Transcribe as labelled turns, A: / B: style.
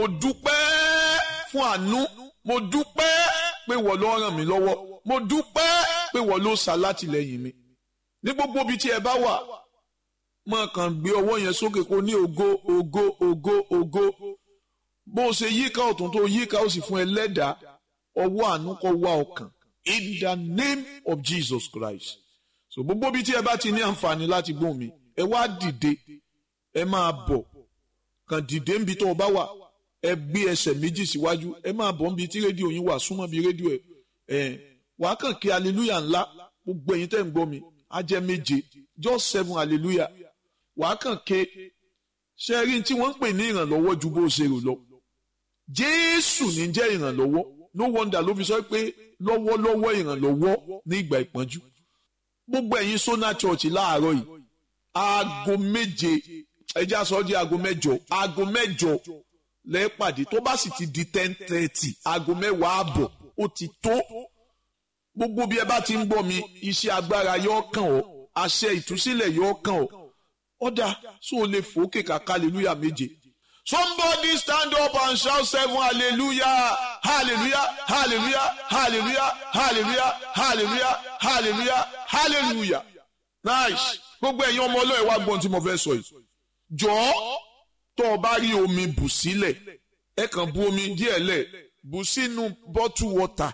A: mo dúpẹ́ fún àánú mo dúpẹ́ pé wọ́n ló ràn mí lọ́wọ́ mo dúpẹ́ pé wọ́n ló ṣàlátìlẹ́yìn mi ní gbogbo ibi tí ẹ bá wà máa kàn gbé ọwọ́ yẹn sókè kó ní ògo ògo ògo ògo bó o ṣe yíká ọ̀tún tó yíká ó sì fún ẹ lẹ́dàá ọwọ́ àánú kó wá ọkàn in the name of Jesus Christ so gbogbo ibi tí ẹ bá ti ní àǹfààní láti gbóhùn mi ẹ wá dìde ẹ máa bọ̀ kàn dìde níbi tó o bá wà ẹ gbé ẹsẹ̀ méjì síwájú ẹ máa bọ̀ níbi tí rédíò yín wà súnmọ́ bí rédíò ẹ ẹ wàá kàn kí hallelujah ńlá gbogbo ẹ̀yin tẹ́ ń gbọ́ mi á jẹ́ méje just seven hallelujah wàá kàn ké ṣe rí tí wọ́n ń pè ní ìrànlọ́wọ́ ju bó ṣe rò lọ jésù ní jẹ́ ìrànlọ́wọ́ no wonder ló fi sọ pé lọ́wọ́lọ́wọ́ ìrànlọ́wọ́ ní ìgbà ìpọ́njú gbogbo ẹ̀yin sona church láàárọ̀ yìí aago méje ẹjẹ́ aṣọ di aago mẹ́jọ aago mẹ́jọ lẹ́ẹ̀pàdé tó bá sì ti di ten thirty aago mẹ́wàá àbọ̀ ó ti tó gbogbo bí ẹ bá ti ń gbọ́ mi iṣẹ́ agbára yóò kàn ọ́ àṣẹ ìtúsílẹ̀ yóò kàn ọ́ ọ̀dà sọ ò lè fòókè kàkà hallelujah méje. Somebody stand up and shout seven hallelujah hallelujah hallelujah hallelujah hallelujah hallelujah hallelujah hallelujah nice gbogbo ẹ̀yin ọmọ ọlọ́ọ̀ wá gbọ́n tí mo fẹ́ sọ yìí jọ̀ọ́ tó o bá rí omi bù sílẹ̀ ẹ kàn bu omi díẹ̀ lẹ̀ bù sínú bottle water